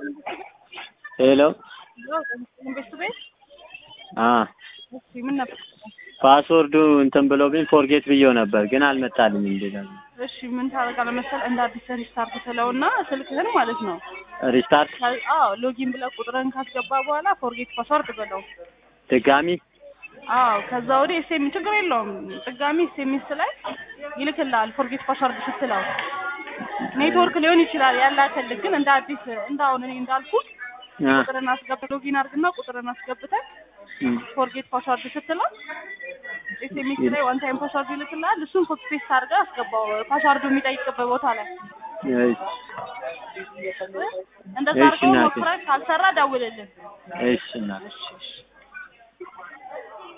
ሄሎ ኢንቨስት ቤት አ እሺ፣ ምን ነበር? ፓስወርዱ እንትን ብሎብኝ ፎርጌት ብዬው ነበር ግን አልመጣልኝም። እንዴት እሺ፣ ምን ታደርጋለህ መሰለህ? እንደ አዲስ ሪስታርት ትለውና ስልክህን ማለት ነው። ሪስታርት ከ- አዎ ሎጊን ብለህ ቁጥርህን ካስገባ በኋላ ፎርጌት ፓስወርድ በለው። ድጋሚ አዎ ከዛ ወዲህ ኤስኤም ችግር የለውም። ድጋሚ ኤስኤምኤስ ላይ ይልክልሃል ፎርጌት ፓስወርድ ስትለው። ኔትወርክ ሊሆን ይችላል ያላከልህ፣ ግን እንደ አዲስ እንደ አሁን እኔ እንዳልኩት አ ቁጥርን አስገብተህ ሎጊን አድርግና ቁጥርን አስገብተህ እም፣ ፎርጌት ፓስወርድ ስትለው ኤስኤምኤስ ላይ ዋን ታይም ፓስወርድ ይልክልሃል። እሱን ኮፒ ፔስት አድርገህ አስገባው ፓስወርዱ የሚጠይቅበት ቦታ ላይ። እሺ እንደዛ እሺ አድርገው እናቴ። ሞክረህ ካልሰራ ደውልልን። እሺ እናቴ። እሺ እሺ